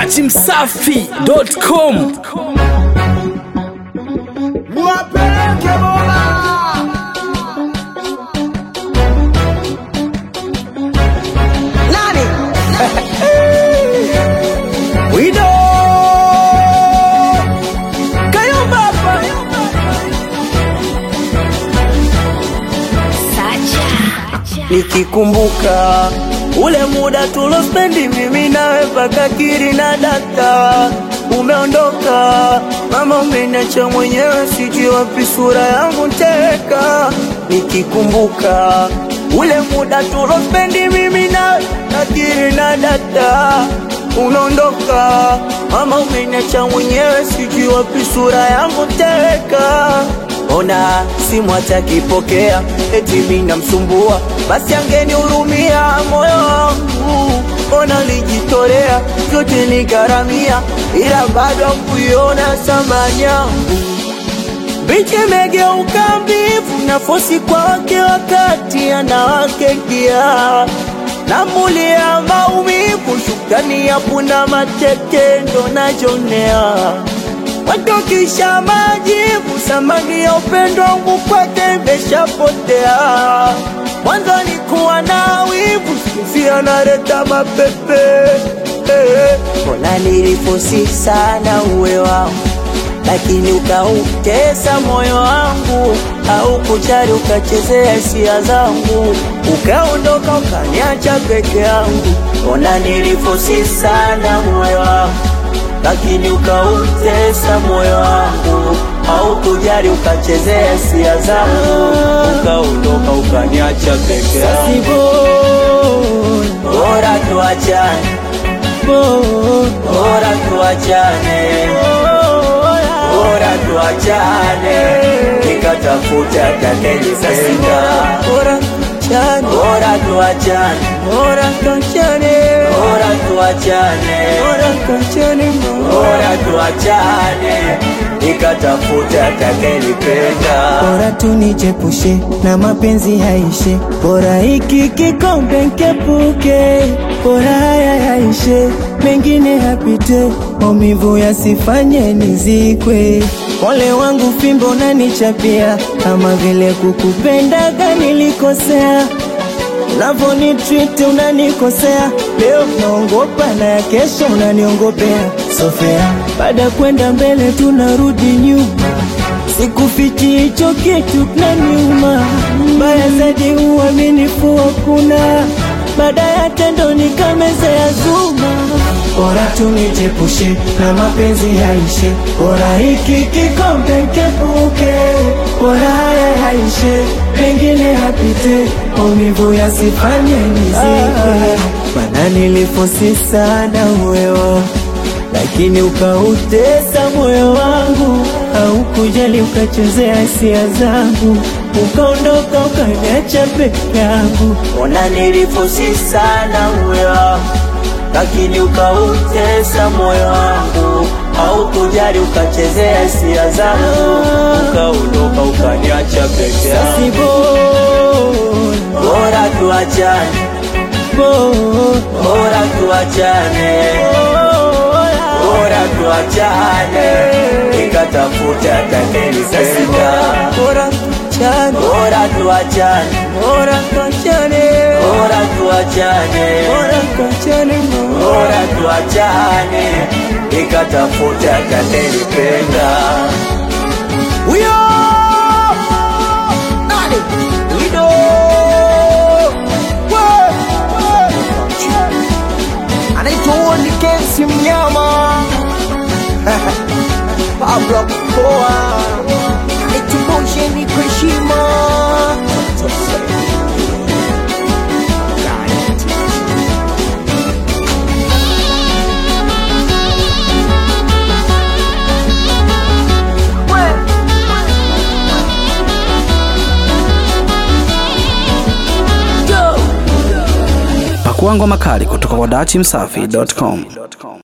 dachimsafi.com Wapeleke Mola. Nani? Wido. Kayumba hapa. Nikikumbuka ule muda tulospendi mimi nawe mpaka kiri na data umeondoka mama, umeniacha mwenyewe, sijui wapi sura yangu teka. Nikikumbuka ule muda tulospendi mimi nawe mpaka kiri na data unaondoka mama, umeniacha mwenyewe, sijui wapi sura yangu teka. Ona simu atakipokea, eti mimi namsumbua, basi angenihurumia moyo wangu. Ona lijitolea vyote nigharamia, ila bado hakuiona thamani yangu. Bichi imegeuka mbivu na fosi kwake, wakati anawake kia namulia maumivu, shukrani ya punda mateke ndo najonea watokisha majivu, samani ya upendo wangu kwake imeshapotea. Mwanzo nikuwa na wivu, sizi analeta mapepe eh. Mbona nilifosi sana uwe wangu, lakini ukautesa moyo wangu, au kujali ukachezea hisia zangu, ukaondoka ukaniacha peke yangu. Mbona nilifosi sana uwe wangu lakini ukautesa moyo wangu, au kujali ukachezea hisia zangu, ukaondoka ukaniacha peke yangu. Bora tuachane, bora tuachane, bora tuachane, nikatafuta atakayenipenda. Bora tuachane, bora tuachane, bora tuachane, bora tuachane, bora tuachane, bora tuachane, nikatafuta atakayenipenda. bora tunijepushe na mapenzi yaishe, bora hiki kikombe nkepuke, bora haya yaishe, mengine yapite, maumivu yasifanye nizikwe. Ole wangu fimbo nanichapia, kama vile kukupendaga nilikosea Unavyonitreat unanikosea, leo naongopa na ya kesho unaniongopea. Sofea, baada ya kwenda mbele tunarudi nyuma, sikufichi hicho kitu kinaniuma. Mbaya zaidi uaminifu hakuna, baada ya tendo nikamezea zuma. Bora tunijepushe na mapenzi yaishe, bora hiki kikombe nkepuke, bora haya yaishe, mengine yapite, maumivu yasifanye nizikwe. Mana nilifosi sana uwewo, lakini ukautesa moyo wangu, haukujali ukachezea hisia zangu, ukaondoka ukaniacha peke yangu. Ona nilifosi sana uwe wangu, lakini ukautesa moyo wangu, au kujali ukachezea hisia zangu, ukaondoka ukaniacha peke yangu. Si bora, Bora tuachane, bora, bora tuachane, bora tuachane, nikatafuta atakayenipenda. bora tuachane, Bora tuachane, bora tuachane, bora tuachane, bora tuachane, bora tuachane, nikatafuta atakayenipenda. Huyo nani? Wido. We, we. Anaitwa Woni Kensi Mnyama Pablo Poa Aitumbushe ni kwa heshima pakua ngoma kali kutoka kwa dachimsafi.com